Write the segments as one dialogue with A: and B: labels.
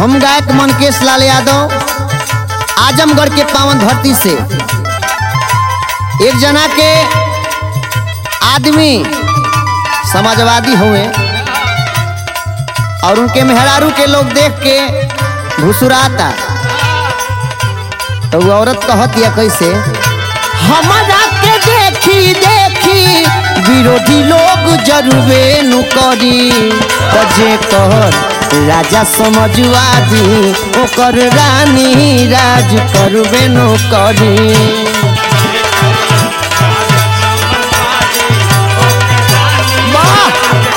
A: हम गायक मनकेश लाल यादव आजमगढ़ के पावन धरती से एक जना के आदमी समाजवादी हुए और उनके मेहरारू के लोग देख के घुसुराता तो वो औरत कहत या कैसे हमारा के देखी देखी विरोधी लोग जरूरे नु करी तजे कहर राजा समझवादी ओकर रानी राज करबे नु करी वाह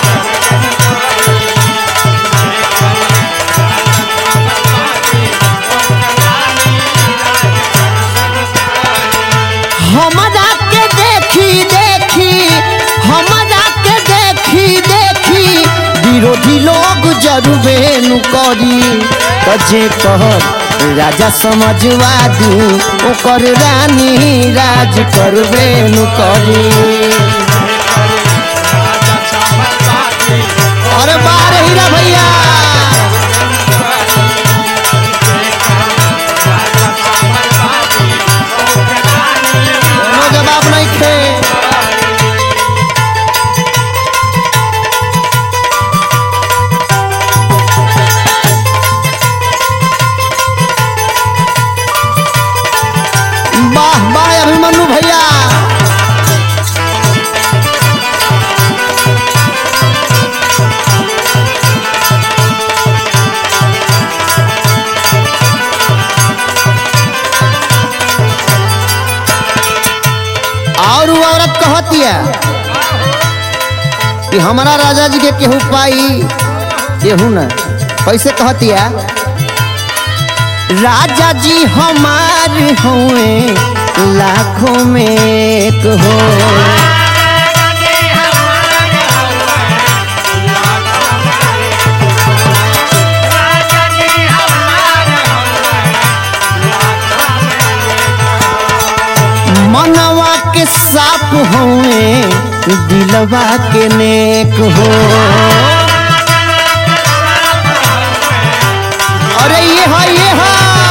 A: हमरा के देखी देखी हमरा के देखी देखी विरोधी लोग जरूरे नु करी तजे कहर राजा समझवादी ओकर रानी राज करबे नु करी अरे बारे हीरा भैया कोनो जवाब नहीं खे वाह वाह अभिमन्यु भैया और वो औरत कहतिया कि हमारा राजा जी के केहू पाई केहू न कैसे कहतिया राजा जी हमार हुए लाखों में एक हो मनवा के साफ हुए दिलवा के नेक हो अरे ये है ये है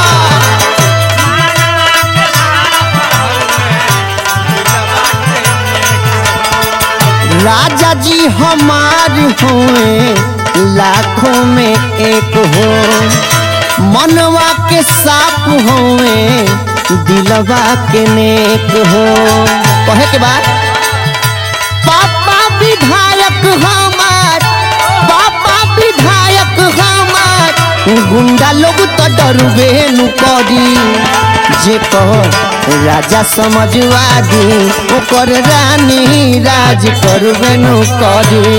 A: राजा जी हमार हुए लाखों में एक हो मनवा के साफ हुए दिलवा के नेक हो कहे के बाद पापा विधायक हमार पापा विधायक हमार गुंडा लोग तो डरबे नु करी जे कह राजा समझवादी ओकर रानी राज करबे नु करी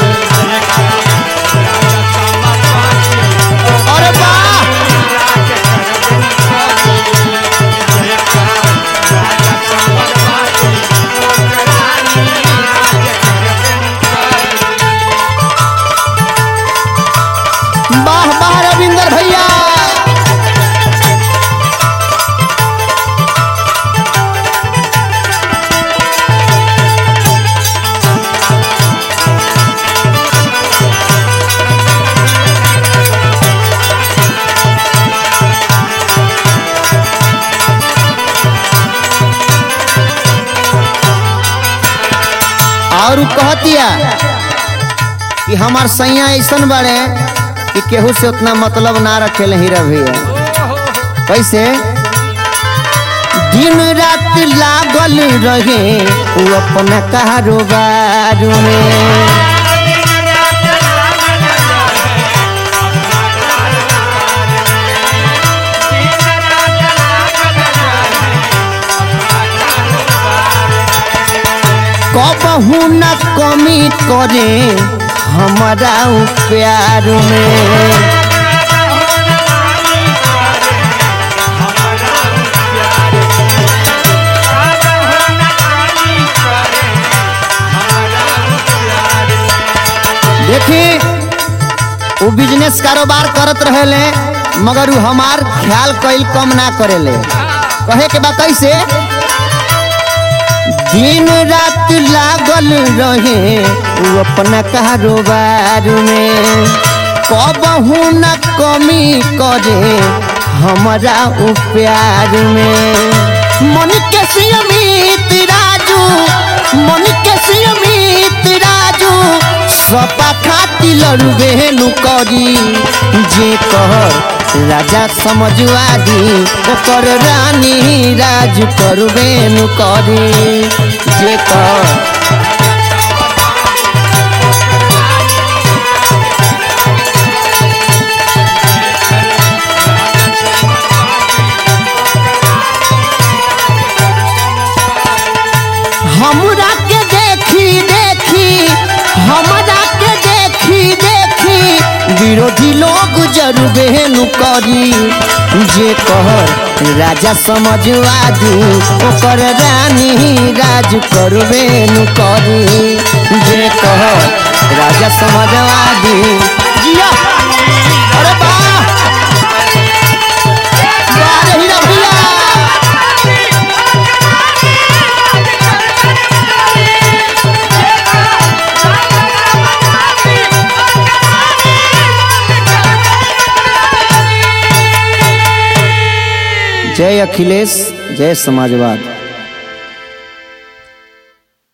A: अरे वाह वाह वाह रविंदर भैया और उ कहतिया कि हमार सैया ऐसन बड़े कि केहू से उतना मतलब ना रखेले हीरा भैया कैसे दिन रात लागल रहे वो अपना कारोबार में कबहू न कमी करे हमारा उ प्यार में देखी वो बिजनेस कारोबार करत रहेले मगर उ हमार ख्याल कईल कम ना करेले कहे के बा कैसे दिन रात लागल रहे वो अपना कारोबार में कबहू न कमी करे हमारा उ प्यार में मन के सियमित राजू मन के सियमित राजू सपा खाती लड़बे नु करी जे कहर राजा समझवा दी ओकर रानी राज करबे नु करी जे कहर हमरा के देखी देखी हमरा के देखी देखी विरोधी लोग जरूबे नु करी जे कहर राजा समझवादी ओकर रानी राज करबे नु करी जे कहर राजा समझवादी जिया अरे वाह वाह रे हीरा भैया जय अखिलेश जय समाजवाद